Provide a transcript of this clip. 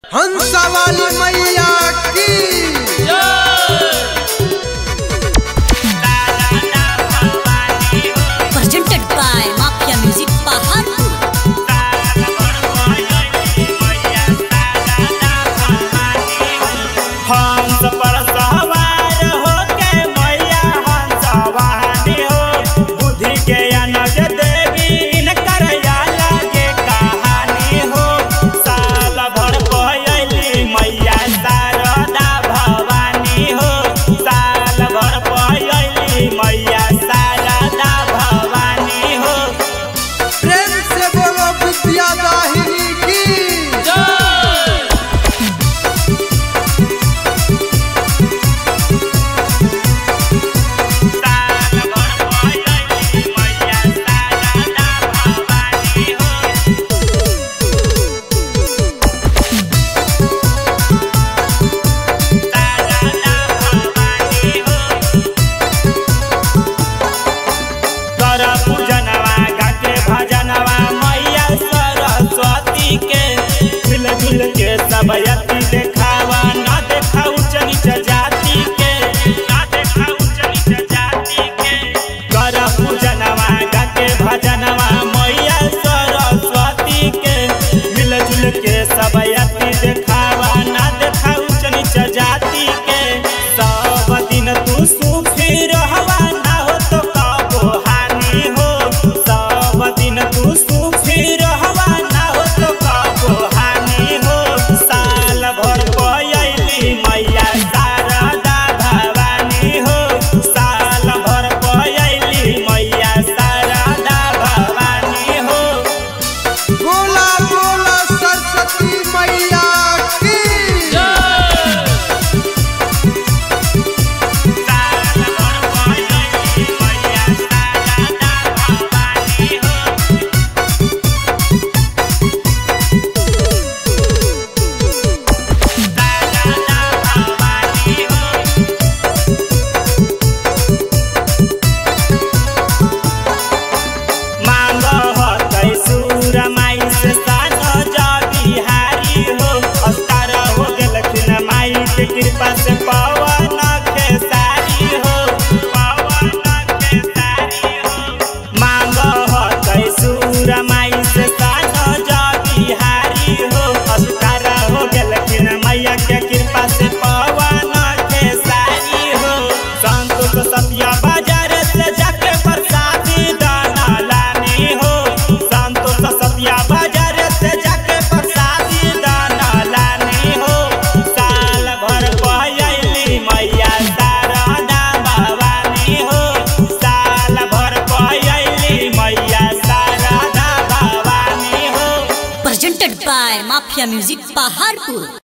हंसा वाली मैया की presented by Mafia Music Paharpur. हंस पर सवार होके मैया हंसवानी हो बुद्धि के अनज देवी इनकर या लागे कहानी हो साल भर पयली मैया शारदा भवानी हो साल भर पयली मैया शारदा भवानी हो प्रेम से बोलो विद्या दाहिनी की साल भर पयली मैया शारदा भवानी हो कर पूजनवा गाके भजनवा मैया सरस्वती के मिल जुल के सब यति देखावा ना देखा उच्च नीच जाति के ना देखा उच्च नीच जाति के कर पूजनवा गाके भजनवा मैया सरस्वती के मिल जुल के सब यति देखावा ना देखा उच्च नीच जाति के सब दिन तू सुखी रहवा ना हो तो कबो हानि हो सब दिन तू सुखी रहवा ना हो तो कबो हानि हो साल भर पयली मैया शारदा भवानी हो साल भर पयली मैया शारदा भवानी हो बोला बोला सरस्वती मैया की साल भर पयली मैया शारदा भवानी हो शारदा भवानी हो मांग हतै सुर माई से सान जा बिहारी हो अस्तार हो गेलखिन माई के कृपा से पवन खेसारी हो पवन खेसारी हो मांग हतै सुर माई से सान जा बिहारी हो अस्तार हो गेलखिन मैया के कृपा से पवन खेसारी हो संतोष सतिया बाजार से जाके प्रसादी दाना लानी हो संतोष सतिया बाजार से जाके प्रसादी दाना लानी हो साल भर पयली मैया शारदा भवानी हो साल भर पयली मैया शारदा भवानी हो Presented by Mafia Music Paharpur.